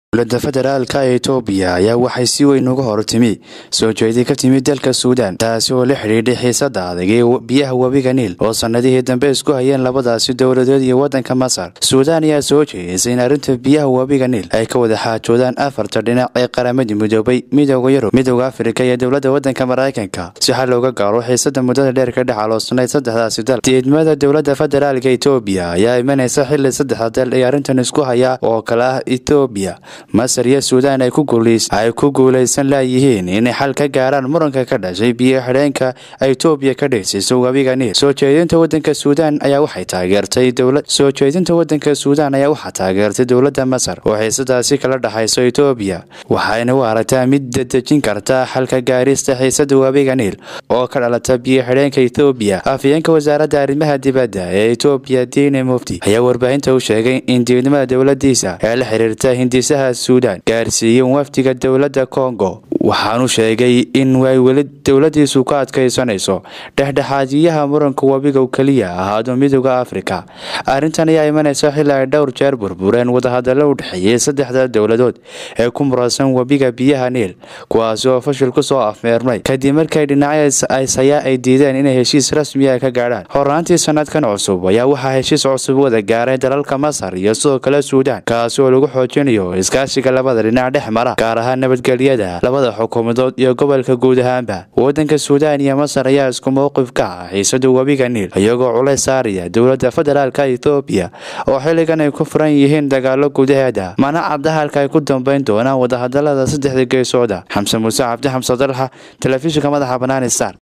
dowladda federaalka ee itoobiya ayaa waxay si weyn uga hortimi soo jeedi ka timid dalka suudaan taasi oo la xidhiidhay xiisada adag ee biyaha webiga niil oo sannadihii dambe isku hayeen labadaasi dowladood iyo waddanka masar suudaan ayaa soo jeedisay in arrinta biyaha webiga niil ay ka wada xaajoodaan afarta dhinac ee qaramadii midoobay midooda yurub midooda afrika iyo dowladda waddanka maraykanka si xal looga gaaro xiisada muddada dheer ka dhex aloosnayd saddexdaasi dal diidmada dowladda federaalka itoobiya ayaa imanaysa xili saddexda dal ee arrintan isku haya oo kale ah itoobiya masar iyo suudaan ay ku guulaysan laayihiin inay xal ka gaaraan muranka ka dhashay biyo xidheenka ay itoobiya ka dhigsiiso webiga niil soo jeedinta wadanka suudaan ayaa waxay taageertay soo jeedinta wadanka suudaan ayaa waxaa taageertay dowladda masar oo xiisadaasi kala dhexayso itoobiya waxayna u aragtaa mid dadejin karta xalka gaarista xiisada webiga niil oo ka dhalata biyo xidheenka itoobiya afhayeenka wasaaradda arrimaha dibadda ee itoobiya diine mufti ayaa warbaahinta u sheegay in diidnimada dowladiisa ee la xiriirta hindisaha suudaan gaarsiiyeen wafdiga dowladda kongo waxaanu sheegay in ay weli dowladiisu ka adkaysanayso dhexdhexaadiyaha muranka webiga keliya ahaado midooda afrika arrintan ayaa imanaysa xili ay dhowr jeer burbureen wadahadallo u dhexeeyey saddexda dowladood ee ku muransan webiga biyaha niil kuwaasi oo fashil ku soo afmeermay kadib markay dhinacyo aysayaa ay diideen inay heshiis rasmiya ka gaadhaan horaantii sanadkan cusub ayaa waxaa heshiis cusub wada gaaray dalalka masar iyo sidoo kale suudaan kaasi oo lagu xoojinayo iskaashiga labada dhinac dhex mara gaar ahaan nabadgelyada labada xukuumadood iyo gobolka guud ahaanba waddanka suudaan iyo masar ayaa isku mowqif ka ah xiisada webiga niil iyagoo culays saaraya dowladda federaalka etoobiya oo xilligan ay ku furan yihiin dagaalo gudaheeda mana cadda halka ay ku dambeyn doonaan wadahadalada saddexda geesooda xamse muuse cabdi xamse dalxa telefishinka madaxa banaani star